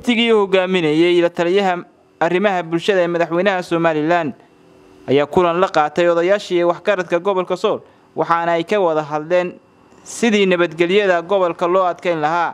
wafdigii hogaaminayey la taliyaha arrimaha bulshada ee madaxweynaha somalilan ayaa kulan la qaatay odayaashii waxgaradka gobolka sool waxaana ay ka wada hadleen sidii nabadgelyada gobolka loo adkeyn lahaa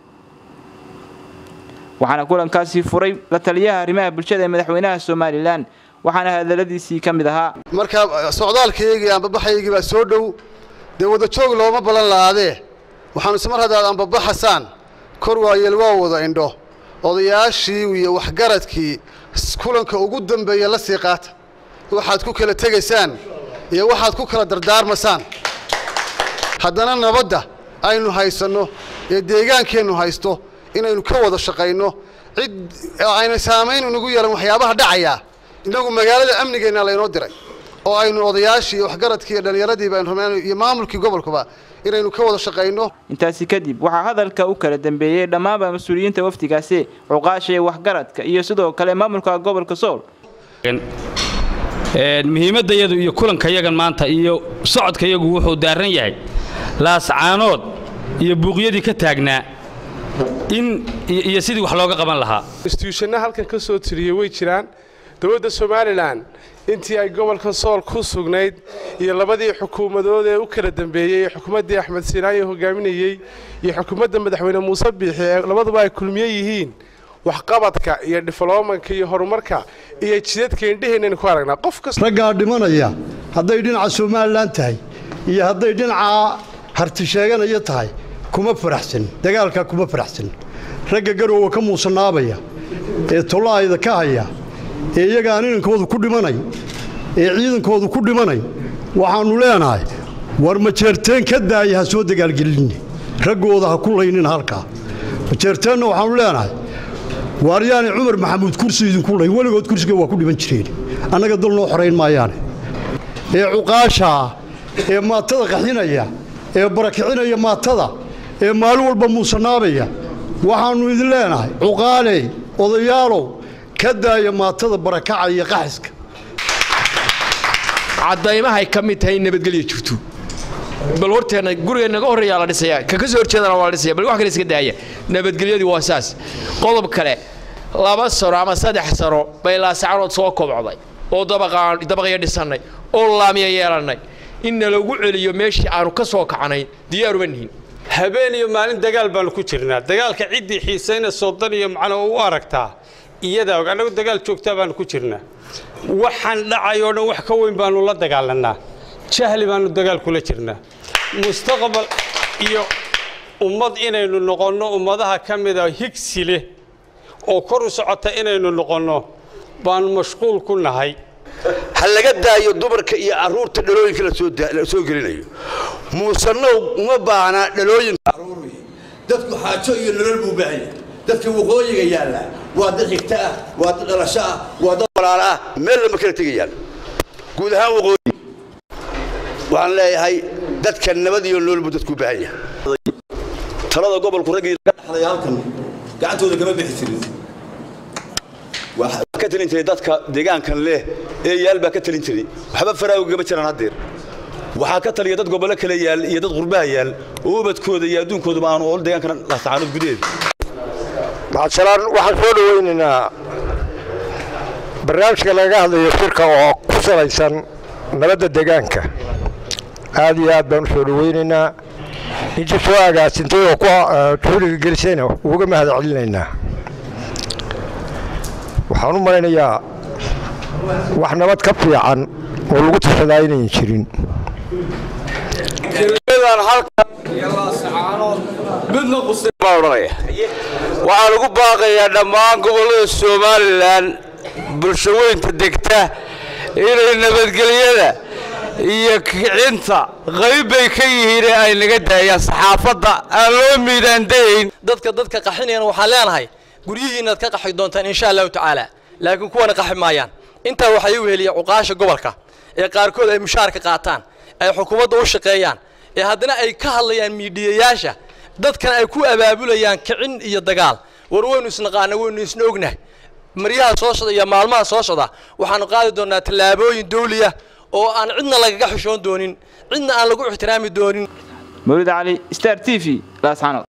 waxaana kulankaasi furay la taliyaha arrimaha bulshada ee madaxweynaha somalilan waxaana hadaladiisii ka mid ahaa markaa socdaalkaygii aanbabaxaygii baa soo dhow dee wadajoog looma ballan la'aadee waxaanu ismar haddaad aanbabaxasaan kor waayeel waa wada indho odayaashii iyo waxgaradkii kulanka ugu dambeeya la sii qaata waxaad ku kala tegaysaan iyo waxaad ku kala dardaarmasaan haddana nabadda aynu haysanno ee deegaankeennu haysto inaynu ka wada shaqayno cid ayna saamayn inagu yeelan waxyaabaha dhacayaa innagu magaalada amnigeenna laynoo diray oo aynu odayaashii iyo waxgaradkii iyo dhallinyaradiiba aynu rabnaan iyo maamulkii gobolkuba inaynu ka wada shaqayno intaasi kadib waxaa hadalka u kala dambeeyey dhammaanba mas-uuliyiinta wafdigaasi cuqaasha ee waxgaradka iyo sidoo kale maamulka gobolka sool muhiimaddayadu iyo kulankayagan maanta iyo socodkayagu wuxuu daaran yahay laascaanood iyo buuqyadii ka taagnaa in iyo sidii wax looga qaban lahaa instituushana halkan ka soo tiriyey way jiraan dowladda somalilan intii ay gobolka sool ku sugnayd iyo labadii xukuumadood ee u kala dambeeyey ee xukuumaddii axmed siinaayo hogaaminayey iyo xukuumadda madaxweyne muuse biixi ee labaduba ay kulmiye yihiin waxqabadka iyo diflomanka iyo horumarka iyo jidadka indheheenaynu ku aragnaa qof kasta raggaa dhimanaya hadday dhinaca somalilan tahay iyo hadday dhinaca harti sheeganaya tahay kuma faraxsan dagaalkaa kuma faraxsan ragga garowga ka muusanaabaya ee tolaayda ka haya ee iyaga aan inankoodu ku dhimanay ee ciidankoodu ku dhimanay waxaannu leenahay war majeerteen ka daaya ha soo dagaalgelinni raggooda ha ku laynin halkaa majeerteenna waxaannu leenahay waaryaane cumar maxamuud kursi idinku lay weligood kursiga waa ku dhiman jireen annaga dal noo xorayn maayaane ee cuqaashaa ee maatada qaxinaya ee barakicinaya maatada ee maalin walba muusanaabaya waxaannu idin leenahay cuqaaley odayaalow ka daaya maatada barakaca iyo qaxiska caddaymahay ka mid tahay in nabadgelya jirto bal horteenna guriga naga horreeyaa la dhisaya ka ka soo horjeedana waa la dhisaya bal wax kale iska daaya nabadgelyadii waa saas qodob kale laba sano ama saddex sano bay laasacanood soo kobcday oo dabaqya dhisannay oo laamiya yeelannay in nalagu celiyo meeshii aanu ka soo kacnayn diyaaruma nihin habeen iyo maalin dagaal baanu ku jirnaa dagaalka ciddii xiisayna soodan iyo macno u aragtaa iyadaa og annagu dagaal joogtaa baanu ku jirnaa waxaan dhacay oo dhan wax ka weyn baanu la dagaalannaa jahli baanu dagaal kula jirnaa mustaqbal iyo ummad inaynu noqonno ummadaha ka mida higsi leh oo kor u socota inaynu noqonno baanu mashquul ku nahay ha laga daayo dumarka iyo carruurta dhalooyinka la soo gelinayo muusanow uma baana dhalooyinka dadku xaajo iyo nolol buu baahanya dadka waqooyiga yaalla waa dad xigta ah waa dad dhalasho ah waa dad walaal ah meel lama kala tegayaan guud ahaan waqooyi waxaan leeyahay dadka nabad iyo nolol buu dadku baahan yahay talada gobolku raggii dhaxlay halkan gacantooda kama bixi jirin ka talin jiray dadka deegaankan leh ee yaal baa ka talin jiray waxba faraago gama jiraan haddeer waxaa ka taliya dad gobollo kale yaal iyo dad qurbaha yaal oo ubadkooda iyo adduunkooduba aanu ol deegaankan laascaanood gudaheeda macadshalaan waxaan soo dhawaynaynaa barnaamijka lagaga hadlayo shirka oo ku salaysan nabadda deegaanka aad iyo aad baan u soo dhawaynaynaa intii soo agaasintay oo ku juhliga gelisayna uga mahad celinaynaa waxaan u malaynayaa wax nabad ka fiican oo lagu tashadaa inayn jirin waxaan ugu baaqayaa dhammaan gobollada somalilan bulshaweynta degta inay nabadgelyada iyo kicinta qayb bay ka yihiin ee ay naga daayaan saxaafadda aan loo miidaandayayn dadka dadka qaxinayana waxaan leenahay guryihiinnaad ka qaxi doontaan insha allahu tacaala laakiin kuwana qaxi maayaan intaa waxaa ii weheliya cuqaasha gobolka ee qaarkood ay mushaarka qaataan ay xukuumadda u shaqeeyaan ee haddana ay ka hadlayaan miidhiyayaasha dadkana ay ku abaabulayaan kicin iyo dagaal war waynu isnaqaana waynu isna ognahay maryaha soo socda iyo maalmaha soo socda waxaanu qaadi doonaa tallaabooyin dawliya oo aan cidna lagaga xushoon doonin cidna aan lagu ixtiraami doonin mawlid cali star t v laasxanood